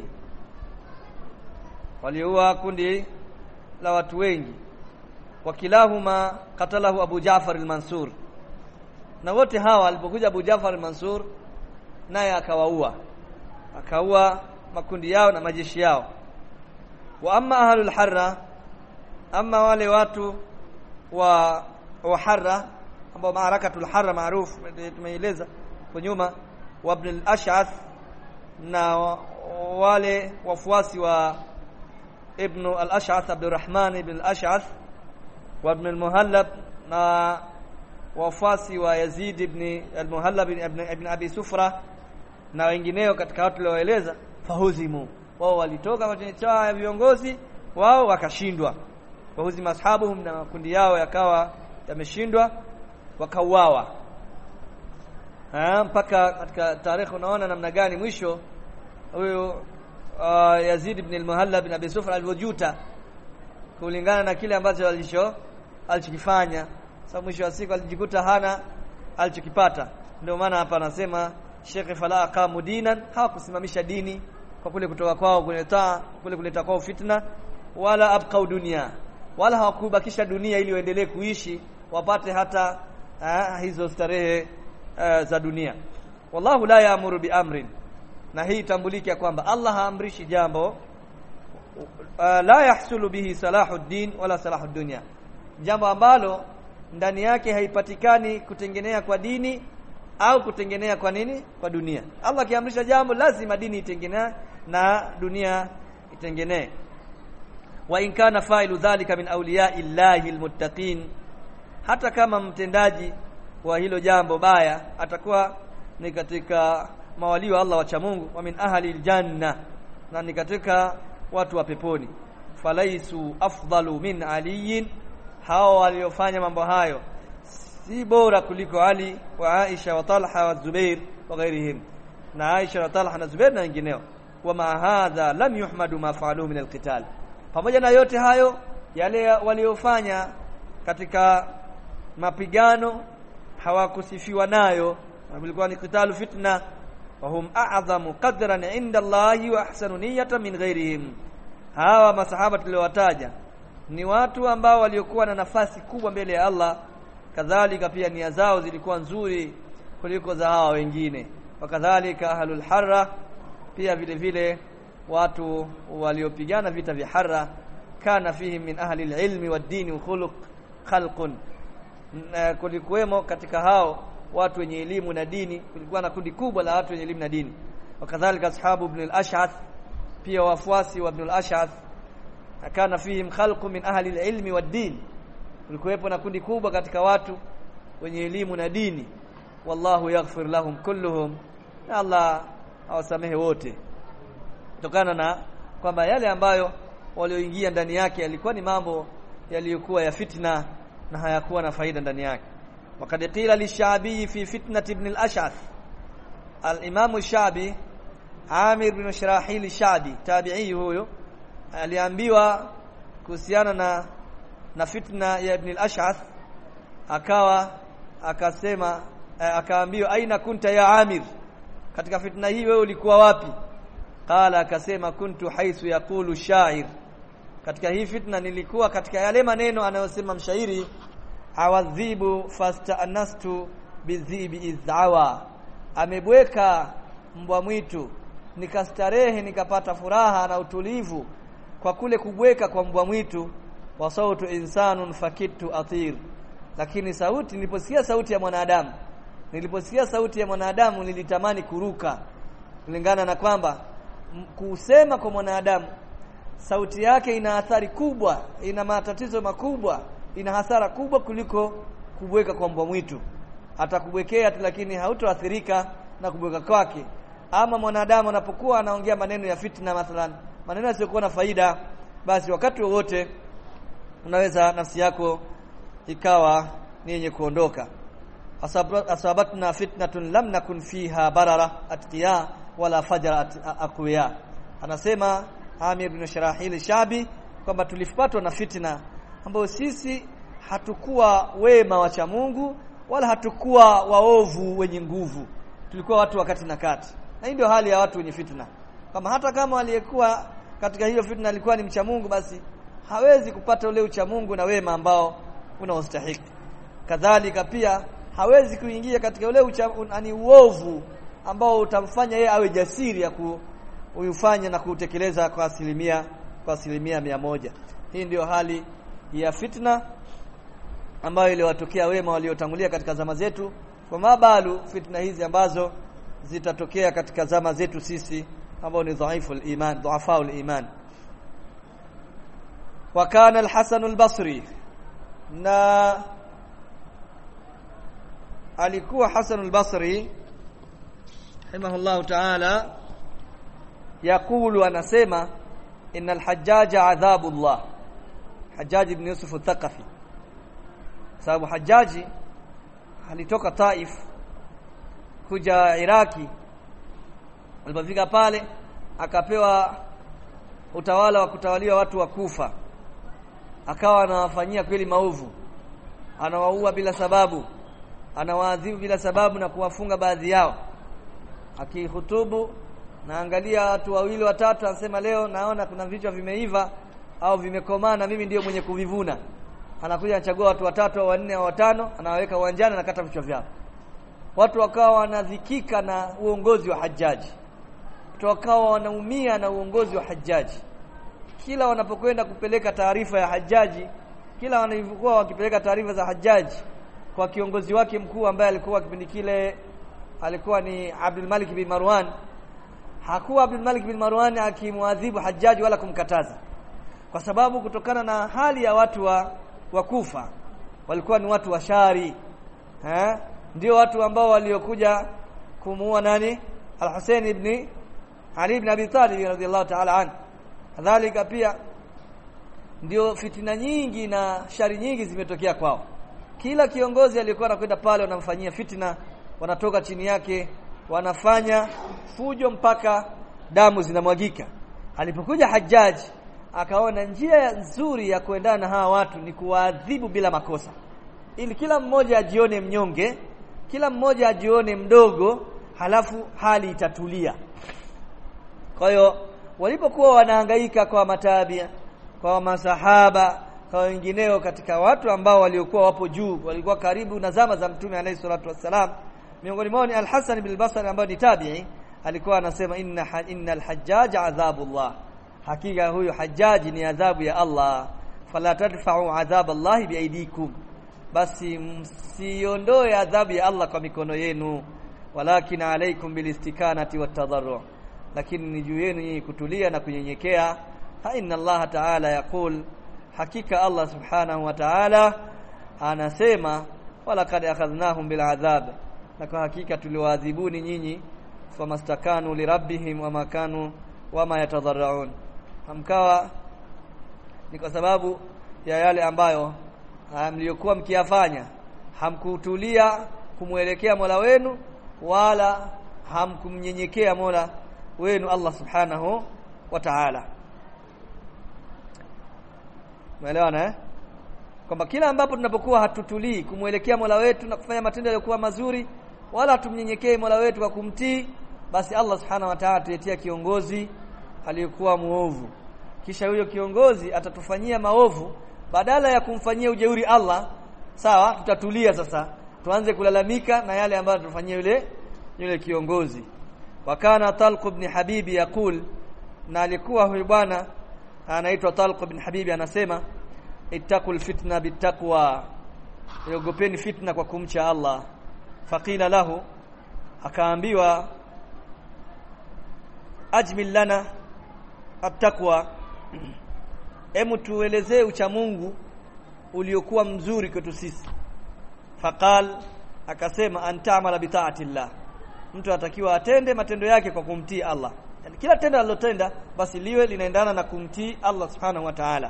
walioua kundi la watu wengi wakilahuma katalahu Abu Ja'far al-Mansur na wote hawa walipokuja Abu Ja'far al-Mansur naye akawaua akaua makundi yao na majeshi yao wa amma ahlul harra amma wale watu wa wa harra ambao maarakatul harra maarufu tumeeleza kwa nyuma wa ibn al-Ash'ath na wale wafuasi wa ibn al-Ash'ath Abdurrahman ibn al-Ash'ath wa ibn al-Muhallab na wafasi wa Yazid ibn al-Muhallab ibn, ibn Abi Sufra na wengineo katika watu walioeleza fahuzimu wao walitoka kwenye chama ya viongozi wao wakashindwa wahuzi mashabuhum na makundi yao yakawa yameshindwa wakauawa mpaka katika tarehe unaona namna gani mwisho huyo uh, Yazid ibn al-Muhallab ibn Abi Sufra alivyojuta kulingana na kile ambacho alicho alichokifanya sababu mwisho wa siku alijikuta hana alichokipata ndio maana hapa anasema Sheikh fala aqamu dinan hawakusimamisha dini kwa kule kutoka kwao kuleta kule kuleta kwao fitna wala abqau dunia wala hawakubakisha dunia ili waendelee kuishi wapate hata uh, hizo starehe uh, za dunia wallahu la yaamuru biamrin na hii tambulike kwamba Allah haamrishi jambo uh, la yahsulu bihi salahuddin wala salahud dunya jambo ambalo ndani yake haipatikani kutengenea kwa dini au kutengenea kwa nini kwa dunia Allah akiamrisha jambo lazima dini itengenee na dunia itengenee wa in kana fa'ilu dhalika min awliya'i llahi almuttaqin hata kama mtendaji wa hilo jambo baya atakuwa ni katika mawali wa Allah wacha Mungu wa min ahli aljanna na ni katika watu wa peponi falaisu afdalu min aliyin hao waliofanya mambo hayo si bora kuliko Ali wa Aisha wa Talha wa Zubair wa ghairihim na Aisha na Talha na Zubair na wengineo wa ma hadha lam yuhmadu ma fa'alu min alqital pamoja na yote hayo yale waliofanya katika mapigano hawakusifiwa nayo ilikuwa ni qitalu fitna wa hum a'zamu qadran 'inda Allahi wa ahsanu niyyatan min ghairihim hawa masahaba tuliowataja ni watu ambao waliokuwa na nafasi kubwa mbele ya Allah kadhalika pia nia zao zilikuwa nzuri kuliko za hawa wengine wakadhalika ahlul harra pia vile vile watu waliopigana vita vya harra kana fihim min ahli alilmi wad-dini wa khuluq khalqun kulikuwemo katika hao watu wenye elimu na dini kulikuwa na kundi kubwa la watu wenye elimu na dini wakadhalika ashabu ibn al-ash'ath pia wafuasi wa ibn al-ash'ath kana fihim khalqu min ahli al-ilmi wad-din kulikuwepo na kundi kubwa katika watu wenye elimu na dini wallahu yaghfir lahum kulluhum na Allah awasamehe wote kutokana na kwamba yale ambayo walioingia ndani yake yalikuwa ni mambo yaliyokuwa ya fitna na hayakuwa na faida ndani yake wakad qila lishabi fi fitnati ibn al-ash'ath al-imam shabi Amir bin Shirahil Shabi tabi'i huyo aliambiwa kuhusiana na na fitna ya ibn al-ash'ath akawa akasema akaambiwa aina kunta ya Amir katika fitna hii wewe ulikuwa wapi qala akasema kuntu haisu yaqulu shair katika hii fitna nilikuwa katika yale maneno anayosema mshairi awadhibu fastanastu bizibi izawa amebweka mbwa mwitu nikastarehe nikapata furaha na utulivu kwa kule kubweka kwa mbwa mwitu wa sautu insanun fakitu atir lakini sauti niliposikia sauti ya mwanadamu niliposikia sauti ya mwanadamu nilitamani kuruka kulingana na kwamba kusema kwa mwanadamu sauti yake ina athari kubwa ina matatizo makubwa ina hasara kubwa kuliko kubweka kwa mbwa mwitu atakubwekea tu lakini hautoathirika na kubweka kwake ama mwanadamu anapokuwa anaongea maneno ya fitna mathalan maneno yasiyokuwa na faida basi wakati wowote unaweza nafsi yako ikawa ni yenye kuondoka asabatna fitnatun lam nakun fiha barara atqiya wala fajara aqwiya anasema Amir bin Sharahil Shabi kwamba tulipatwa na fitna ambayo sisi hatukuwa wema wacha Mungu wala hatukuwa waovu wenye nguvu tulikuwa watu wakati na kati na hii ndio hali ya watu wenye fitna kama hata kama aliyekuwa katika hiyo fitna alikuwa ni mcha Mungu basi hawezi kupata ule ucha Mungu na wema ambao unaostahili kadhalika pia hawezi kuingia katika ule ucha ani uovu ambao utamfanya yeye awe jasiri ya kuufanya na kutekeleza kwa asilimia kwa asilimia mia moja hii ndiyo hali ya fitna ambayo iliwatokea wema waliotangulia katika zama zetu kwa mabalu fitna hizi ambazo zitatokea katika zama zetu sisi ambao ni dhaifu al-iman dhuafa al-iman wa kana al-Hasan al-Basri na alikuwa Hasan al-Basri rahimahullahu ta'ala yakulu anasema innal hajjaja adhabullah Hajjaj ibn Yusuf al-Thaqafi sababu Hajjaji alitoka Taif kuja Iraki alipofika pale akapewa utawala wa kutawaliwa watu wa Kufa akawa anawafanyia kweli maovu anawaua bila sababu anawaadhibu bila sababu na kuwafunga baadhi yao akihutubu naangalia watu wawili watatu anasema leo naona kuna vichwa vimeiva au vimekomaa na mimi ndiyo mwenye kuvivuna anakuja anachagua watu watatu au wanne au watano anawaweka uwanjani anakata vichwa vyao watu wakawa wanadhikika na uongozi wa hajaji watu wakawa wanaumia na uongozi wa hajaji kila wanapokwenda kupeleka taarifa ya hajaji kila wanapokuwa wakipeleka taarifa za hajaji kwa kiongozi wake mkuu ambaye alikuwa kipindi kile alikuwa ni Abdul Malik bin Marwan hakuwa Abdul Malik bin Marwan akimwadhibu hajaji wala kumkataza kwa sababu kutokana na hali ya watu wa, wa Kufa walikuwa ni watu washari eh ndio watu ambao waliokuja kumuua nani Al-Hussein ibn Ali ibn Abi Talib radhiyallahu ta'ala anhu kadhalika pia ndio fitina nyingi na shari nyingi zimetokea kwao kila kiongozi aliyekuwa anakwenda pale wanamfanyia fitina wanatoka chini yake wanafanya fujo mpaka damu zinamwagika alipokuja hajaji akaona njia nzuri ya kuendana na hawa watu ni kuwaadhibu bila makosa ili kila mmoja ajione mnyonge kila mmoja ajione mdogo halafu hali itatulia kwa hiyo walipokuwa wanahangaika kwa matabia kwa masahaba kwa wengineo katika watu ambao waliokuwa wapo juu walikuwa karibu na zama za mtume alayhi salatu wassalam miongoni mwao ni al-Hasan bin al-Basri ambaye ni tabi'i alikuwa anasema inna innal hajjaj adhabullah hakika huyu hajaji ni adhabu ya Allah fala tadfa'u adhab Allah biaidikum basi msiondoe adhabu ya Allah kwa mikono yenu walakin alaykum bilistikanati watadarru lakini ni juu yenu kutulia na kunyenyekea fa inna Allah ta'ala yaqul hakika Allah subhanahu wa ta'ala anasema wala kad akhadhnahum bil adhab na kwa hakika tuliwaadhibuni nyinyi famastakanu lirabbihim wa makanu wama yatadarraun hamkawa ni kwa sababu ya yale ambayo mliokuwa mkiyafanya hamkutulia kumwelekea Mola wenu wala hamkumnyenyekea Mola wenu Allah subhanahu wa ta'ala Umeelewana eh? Kwamba kila ambapo tunapokuwa hatutulii kumwelekea Mola wetu na kufanya matendo yaliyokuwa mazuri wala tumnyenyekee Mola wetu kwa kumtii basi Allah subhanahu wa ta'ala tuletea kiongozi aliyekuwa muovu kisha huyo kiongozi atatufanyia maovu badala ya kumfanyia ujeuri Allah sawa tutatulia sasa tuanze kulalamika na yale ambayo tutafanyia yule yule kiongozi wakana Talq ibn Habibi yakul na alikuwa huyu bwana anaitwa Talq ibn Habibi anasema ittaqul fitna bittaqwa yogopeni fitna kwa kumcha Allah faqila lahu akaambiwa ajmil lana attaqwa hemu tuelezee ucha Mungu uliokuwa mzuri kwetu sisi faqal akasema antamala bitaatillah mtu atakiwa atende matendo yake kwa kumtii Allah yani kila tendo alilotenda basi liwe linaendana na kumtii Allah subhanahu wa ta'ala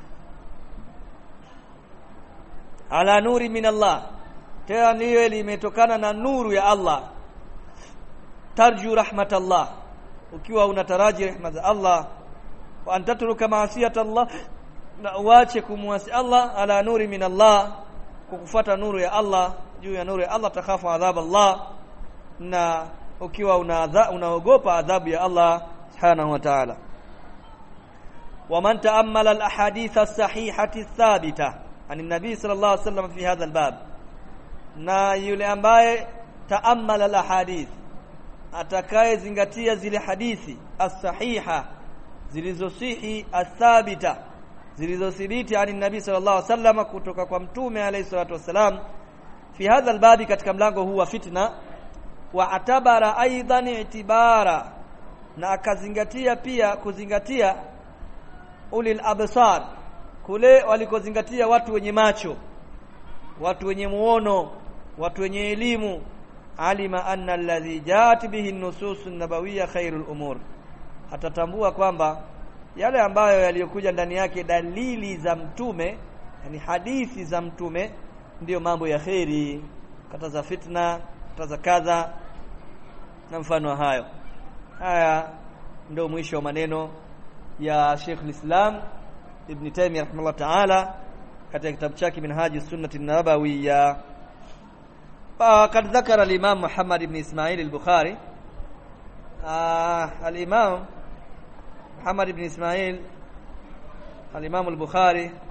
ala nuri min Allah tena liwe limetokana na nuru ya Allah tarju rahmatallah ukiwa unataraji rehema za Allah wa antatruka maasiyata Allah na uache kumwasi Allah ala nuri min Allah kukufuata nuru ya Allah juu ya nuru ya Allah takhafu adhab Allah na ukiwa unaogopa adhabu ya Allah subhanahu wa ta'ala ومن تأمل الأحاديث الصحيحة الثابتة عن النبي صلى الله عليه وسلم في هذا الباب na yule ambaye taammala alahadith atakaye zingatia zile hadithi as-sahiha zilizosihi athabita zilizothibiti ani nabii sallallahu alaihi wasallam kutoka kwa mtume alayhi salatu wasalam fi hadha albabi katika mlango huu wa fitna wa atabara aidan itibara na akazingatia pia kuzingatia ulil absar kule walikozingatia watu wenye macho watu wenye muono watu wenye elimu alima anna alladhi jaat bihi an-nusus an-nabawiyya khairul umur atatambua kwamba yale ambayo yaliyokuja ndani yake dalili za mtume yani hadithi za mtume ndiyo mambo ya kheri kataza fitna kataza kadha na mfano wa hayo haya ndio mwisho wa maneno ya Sheikh al-Islam Ibn Taymiyyah rahimahullah ta'ala katika kitabu chake Minhaji Sunnati Nabawiyya فقد ذكر الإمام محمد بن إسماعيل البخاري آه الإمام محمد بن إسماعيل الإمام البخاري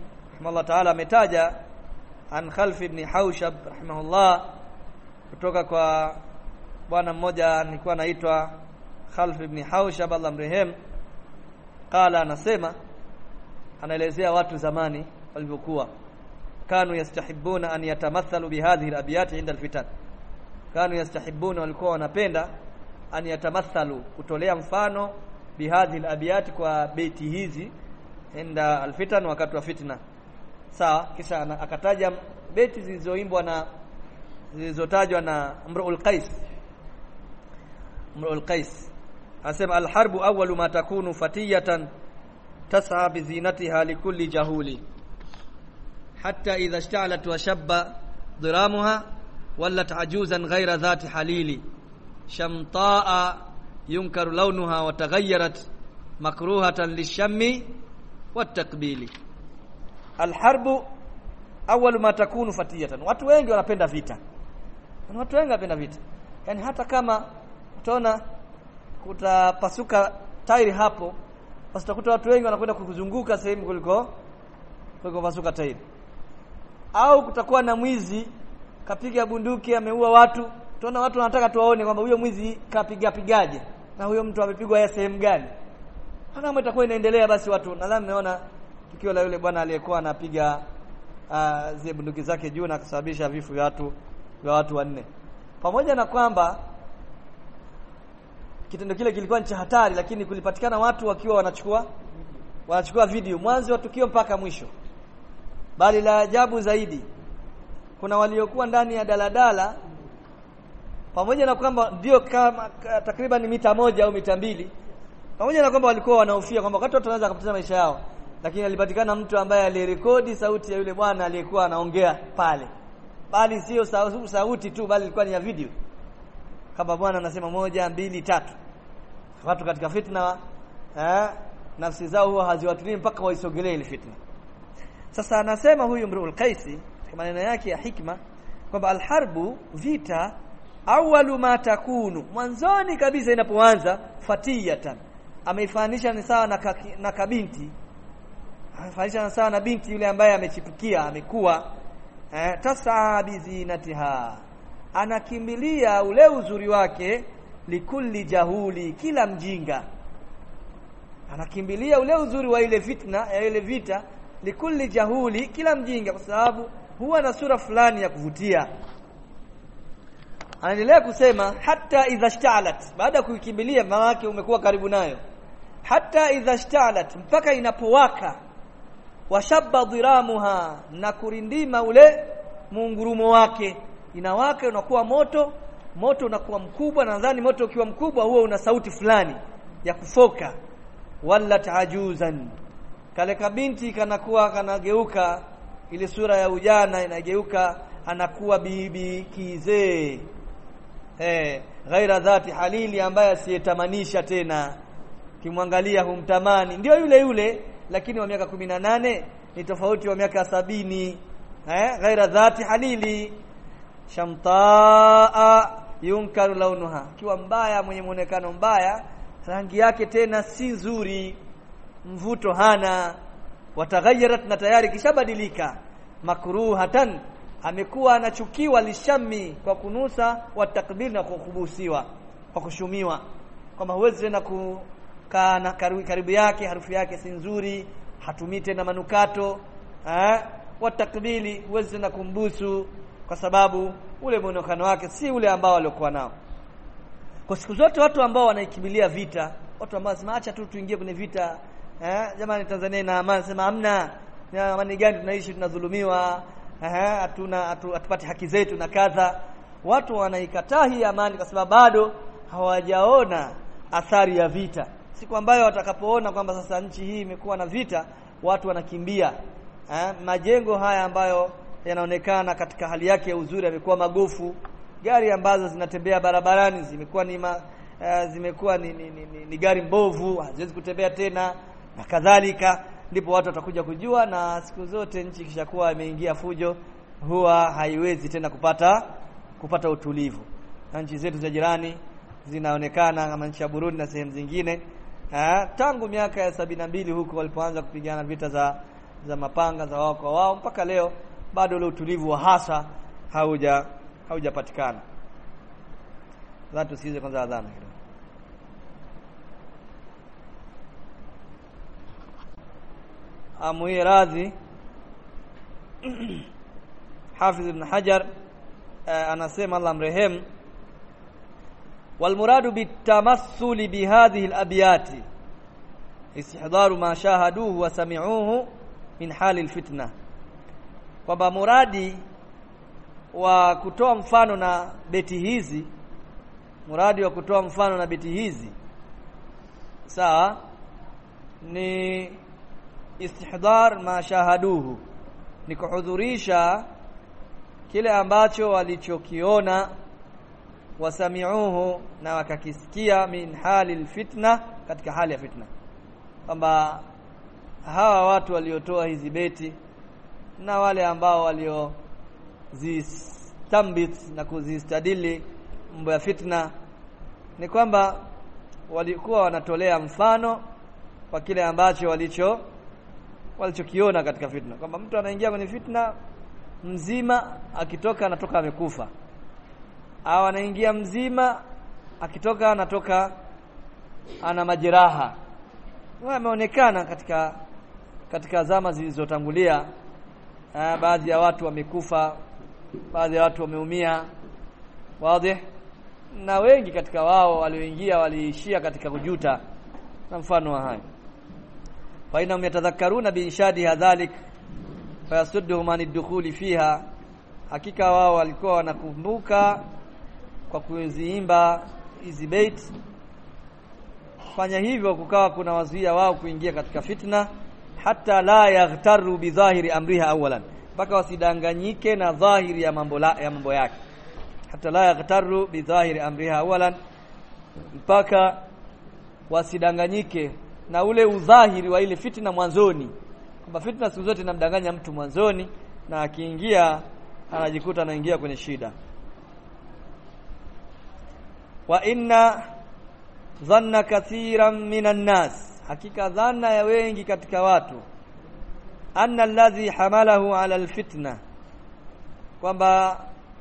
Allah ta'ala ametaja an Khalf ibn Haushab rahimahullah kutoka kwa bwana mmoja alikuwa anaitwa Khalf ibn Haushab Allah mrehem qala anasema anaelezea watu zamani walivyokuwa kanu yastahibuna an yatamathalu bihadhihi alabyat inda alfitan kanu yastahibuna walikuwa wanapenda an yatamathalu kutolea mfano bihadhihi alabyat kwa beti hizi inda alfitan wakati wa fitna sawa kisha akataja beti zilizoimbwa na zilizotajwa na Imrul Qais Imrul Qais anasema alharbu awwalu ma takunu fatiyatan tas'a bi zinatiha likulli jahuli hatta idha ishta'alat wa shabba dhiramuha wallat ajuzan ghayra dhati halili shamta'a yunkaru launuha wa taghayyarat makruhatan lishammi watakbili alharbu awwalu ma takunu fatiyatan watu wengi wanapenda vita watu wengi wanapenda vita yani hata kama utaona kutapasuka tairi hapo basi utakuta watu wengi wanakwenda kuzunguka sehemu kuliko kuliko pasuka tairi au kutakuwa na mwizi kapiga bunduki ameua watu tuona watu wanataka tuwaone kwamba huyo mwizi kapiga pigaje na huyo mtu amepigwa ya sehemu gani kama itakuwa inaendelea basi watu nadhani naona tukio la yule bwana aliyekuwa anapiga uh, zile bunduki zake juu na kusababisha vifo vya watu vya watu wanne pamoja na kwamba kitendo kile kilikuwa ni cha hatari lakini kulipatikana watu wakiwa wanachukua wanachukua video mwanzo wa tukio mpaka mwisho bali la ajabu zaidi kuna waliokuwa ndani ya daladala pamoja na kwamba ndio kama takriban mita moja au mita mbili pamoja na kwamba walikuwa wanahofia kwamba wakati watu wanaweza kupoteza maisha yao lakini alipatikana mtu ambaye alirekodi sauti ya yule bwana aliyekuwa anaongea pale bali sio sauti tu bali ilikuwa ni ya video kama bwana anasema moja mbili tatu watu katika fitna eh, nafsi zao huwa haziwatulii mpaka waisogelee ile fitna sasa anasema huyu Mrul Qaisi kwa maneno yake ya hikma kwamba alharbu vita awalu ma takunu mwanzoni kabisa inapoanza fatiyatan ameifanisha ni sawa na, kaki, na kabinti ameifanisha ni sawa na binti yule ambaye amechipukia amekuwa eh, tasaa bizinatiha anakimbilia ule uzuri wake likulli jahuli kila mjinga anakimbilia ule uzuri wa ile fitna ya ile vita likulli jahuli kila mjinga kwa sababu huwa na sura fulani ya kuvutia anaendelea kusema hata idha shta'alat baada ya kuikimbilia maana umekuwa karibu nayo hata idha shta'alat mpaka inapowaka washabba dhiramuha na kurindima ule muungurumo wake inawaka unakuwa moto moto unakuwa mkubwa nadhani moto ukiwa mkubwa huo una sauti fulani ya kufoka wala tajuzan kale kabinti kanakuwa kanageuka ile sura ya ujana inageuka anakuwa bibi kizee eh ghaira dhati halili ambaye asiyetamanisha tena kimwangalia humtamani ndio yule yule lakini wa miaka nane ni tofauti wa miaka sabini eh ghaira dhati halili shamtaa yunkaru launuha kiwa mbaya mwenye muonekano mbaya rangi yake tena si nzuri mvuto hana wataghayarat na tayari kishabadilika makruhatan amekuwa anachukiwa lishami kwa kunusa wa takbir na kukubusiwa kwa kushumiwa kwamba huwezi tena kukaa na karibu yake harufu yake si nzuri hatumii tena manukato eh wa takbili huwezi tena kumbusu kwa sababu ule muonekano wake si ule ambao waliokuwa nao kwa siku zote watu ambao wanaikimbilia vita watu ambao wanasema acha tu tuingie kwenye vita eh jamani Tanzania ina amani sema hamna amani gani tunaishi tunadhulumiwa eh hatuna hatupati haki zetu na kadha watu wanaikataa hii amani kwa sababu bado hawajaona athari ya vita siku ambayo watakapoona kwamba sasa nchi hii imekuwa na vita watu wanakimbia eh majengo haya ambayo yanaonekana katika hali yake ya uzuri yamekuwa magofu gari ambazo zinatembea barabarani zimekuwa ni ma, uh, zimekuwa ni, ni, ni, ni, ni gari mbovu haziwezi kutembea tena na kadhalika ndipo watu watakuja kujua na siku zote nchi kishakuwa imeingia fujo huwa haiwezi tena kupata kupata utulivu na nchi zetu za jirani zinaonekana kama nchi ya Burundi na sehemu zingine uh, tangu miaka ya sabini mbili huko walipoanza kupigana vita za za mapanga za wao kwa wao mpaka leo bado ule utulivu wa hasa hauja haujapatikana Sasa tusikize kwanza adhana kidogo. Amuie radhi Hafidh ibn Hajar uh, anasema Allah mrehemu والمراد بالتمثل بهذه الأبيات استحضار ما شاهدوه وسمعوه min hali alfitna kwamba muradi wa kutoa mfano na beti hizi muradi wa kutoa mfano na beti hizi sawa ni istihdar ma shahaduhu ni kuhudhurisha kile ambacho walichokiona wasamiuhu na wakakisikia min hali alfitna katika hali ya fitna kwamba hawa watu waliotoa hizi beti na wale ambao walio zistambit na kuzistadili mambo ya fitna ni kwamba walikuwa wanatolea mfano kwa kile ambacho walicho walichokiona katika fitna kwamba mtu anaingia kwenye fitna mzima akitoka anatoka amekufa au anaingia mzima akitoka anatoka ana majeraha ameonekana katika katika zama zilizotangulia baadhi ya watu wamekufa baadhi ya watu wameumia wazi na wengi katika wao walioingia waliishia katika kujuta na mfano wa hayo fa inahum yatadhakkaruna biinshadi hadhalik fayasudduhum an dukhuli fiha hakika wao walikuwa wanakumbuka kwa kuziimba hizi bait fanya hivyo kukawa kuna wazuia wao kuingia katika fitna hata la yaghtaru bidhahiri amriha awalan mpaka wasidanganyike na dhahiri ya mambo la, ya mambo yake hata la yaghtaru bidhahiri amriha awalan mpaka wasidanganyike na ule udhahiri wa ile fitna mwanzoni kwamba fitna siku zote inamdanganya mtu mwanzoni na akiingia anajikuta anaingia kwenye shida wa inna dhanna kathiran minan nas hakika dhanna ya wengi katika watu anna alladhi hamalahu ala alfitna kwamba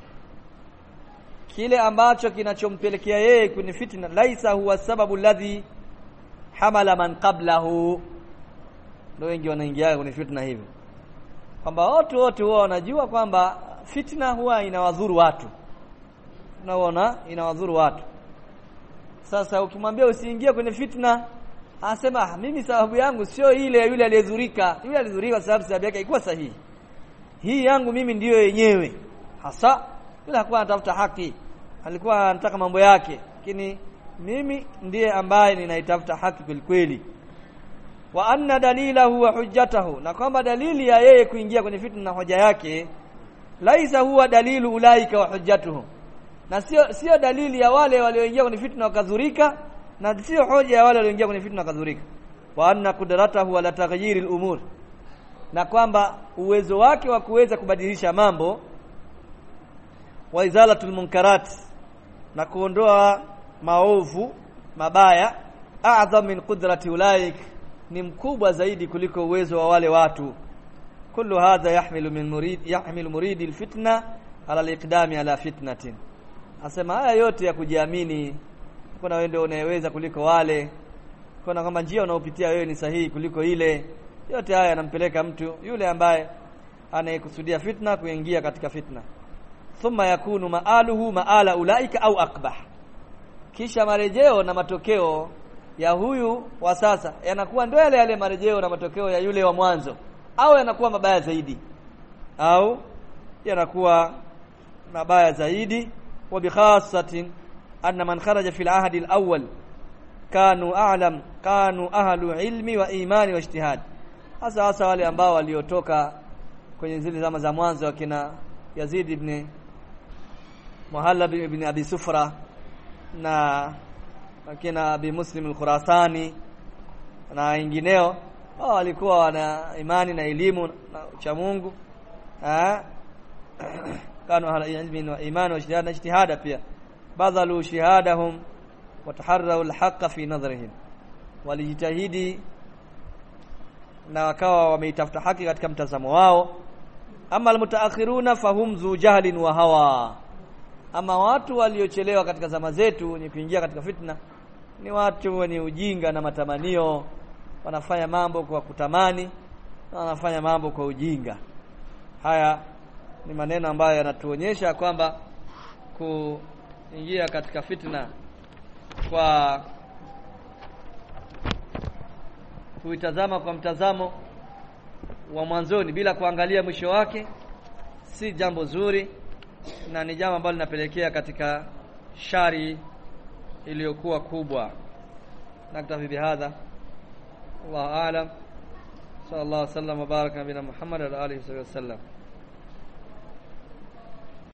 kile ambacho kinachompelekea yeye kwenye fitna laisa huwa sababu alladhi hamala man qablahu ndio wengi wanaingia kwenye fitna hivyo kwamba watu wote huwa wanajua kwamba fitna huwa inawadhuru watu unaona inawadhuru watu sasa ukimwambia usiingie kwenye fitna anasema ah, mimi sababu yangu sio ile yule aliyedhurika yule aliyedhurika sababu sababu yake ilikuwa sahihi hii yangu mimi ndiyo yenyewe hasa yule hakuwa anatafuta haki alikuwa anataka mambo yake lakini mimi ndiye ambaye ninaitafuta haki kweli kweli wa anna dalilahu wa hujjatahu na kwamba dalili ya yeye kuingia kwenye fitna na hoja yake laisa huwa dalilu ulaika wa hujjatuhum na sio sio dalili ya wale walioingia kwenye fitna wakadhurika na sio hoja ya wale walioingia kwenye fitna wakadhurika wa anna qudratahu ala taghyiri al-umur na kwamba uwezo wake wa kuweza kubadilisha mambo wa izalatul munkarat na kuondoa maovu mabaya a'zam min qudrati ulaik ni mkubwa zaidi kuliko uwezo wa wale watu kullu hadha yahmilu min murid yahmilu muridi alfitna ala aliqdami ala fitnatin asema haya yote ya kujiamini kuna wewe ndio unayeweza kuliko wale kuna kwamba njia unaopitia wewe ni sahihi kuliko ile yote haya yanampeleka mtu yule ambaye anayekusudia fitna kuingia katika fitna thumma yakunu maaluhu maala ulaika au akbah kisha marejeo na matokeo ya huyu wa sasa yanakuwa ndio yale yale marejeo na matokeo ya yule wa mwanzo au yanakuwa mabaya zaidi au yanakuwa mabaya zaidi wa bikhasatin anna man kharaja fil ahdi al-awwal kanu a'lam kanu ahlu ilmi wa imani wa ijtihad hasa hasa wale ambao waliotoka kwenye zile zama za mwanzo wakina Yazid ibn Muhallab ibn Abi Sufra na wakina Abi Muslim al-Khurasani na wengineo wao walikuwa wana imani na elimu na cha Mungu eh kanu ahla ilmi wa imani wa ijtihad na ijtihada pia badhalu shihadahum wataharrau alhaqa fi nadhrihim walijitahidi na wakawa wameitafuta haki katika mtazamo wao ama almutaakhiruna fahum zu jahlin wa hawa ama watu waliochelewa katika zama zetu wenye kuingia katika fitna ni watu wenye ujinga na matamanio wanafanya mambo kwa kutamani na wanafanya mambo kwa ujinga haya ni maneno ambayo yanatuonyesha kwamba kuingia katika fitna kwa kuitazama kwa mtazamo wa mwanzoni bila kuangalia mwisho wake si jambo zuri na ni jambo ambalo linapelekea katika shari iliyokuwa kubwa naktafi bihadha wallahu aalam sallallahu alaihi wasallam wa baraka nabina muhammad wa alihi wasallam